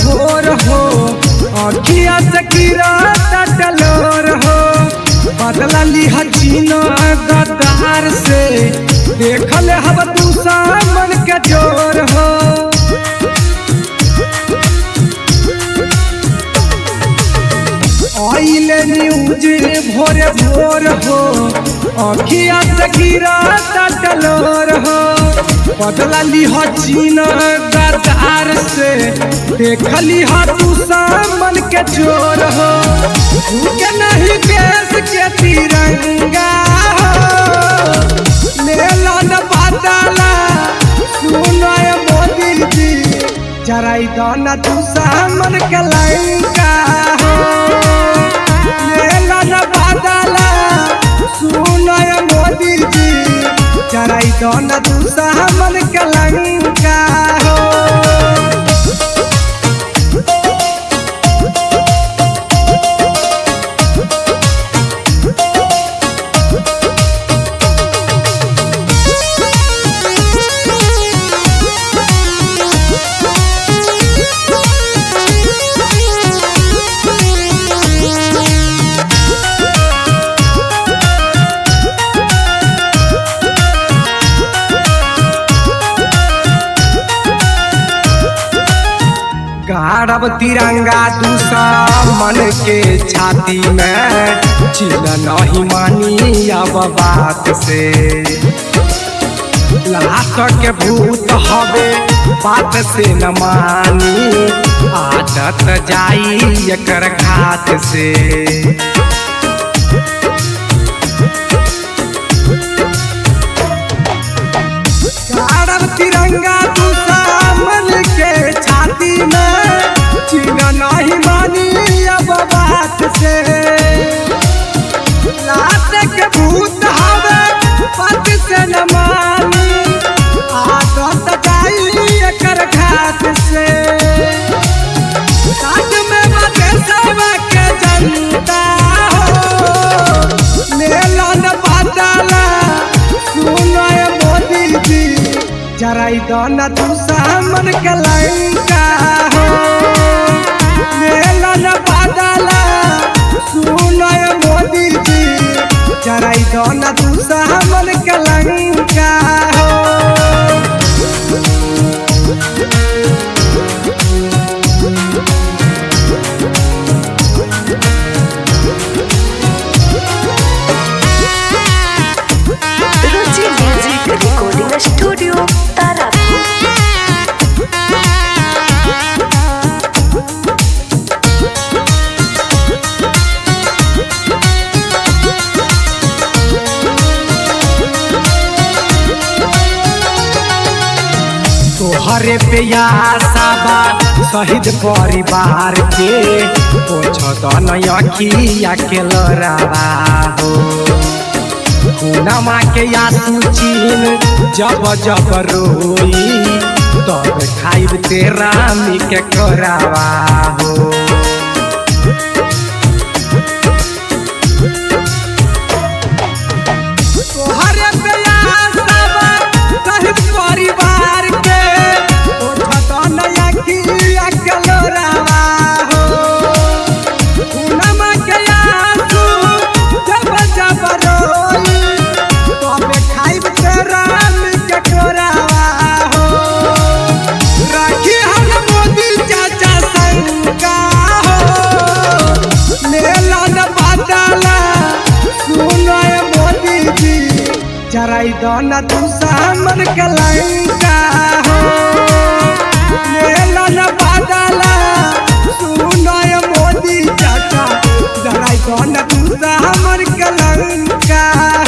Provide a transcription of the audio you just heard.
भोर हो अखिया से गिरा टलोर हो बदला लिहा जीना गद्दार से देखल हब तू सामन के जोर हो आइले न्यूज भोरे भोर हो अखिया से गिरा टलोर हो बदला लिहा जीना गद्दार से देखली हा तू सामन के चोर हो झुके नहीं देश के तिरंगा हो लेला न बादला सुनो ये मोदी जी जराई दाना तू सामन के लंका हो लेला न बादला सुनो ये मोदी जी जराई दाना तू सामन के लंका हो गाड़ब तिरंगा दूसरा मन के छाती में चिल नहीं मानी अब बात से लाश के भूत हवे बात से न मानी आदत जाई एकर घात से गाड़ब तिरंगा दूसरा मन के छाती में चिन्ह नहीं मानी अब बात से लाश के भूत हवे बात से न मानी आदत जाई एकर घात से साथ में बाटे सब के जनता हो मेला न बादला सुनो ये मोदी जी जराई दाना तू सामन के लंका हो मेला न बादला सुनो ये मोदी जी जराई दाना तू सामन के लंका हो Ruchi music recording studio Tarapur तोहरे पे आसाबा शहीद परिवार के पोछ अखिया के लड़ावा हो खूनमा के आंसू चीन जब जब रोई तब खाइब तेरा मी के करावा हो तोहरे पे आसाबा शहीद परिवार के पोछ अखिया के लड़ावा हो खूनमा के आंसू जब जब रोई तबे खाइब तेरा के कोरावा हो राखी हम मोदी चाचा संगा हो मेला न बादला सुनो ये मोदी जी जराई दाना तू सामन के लंका हो मेला न बादला सुनो ये मोदी चाचा जराई दाना तू सामन के लंका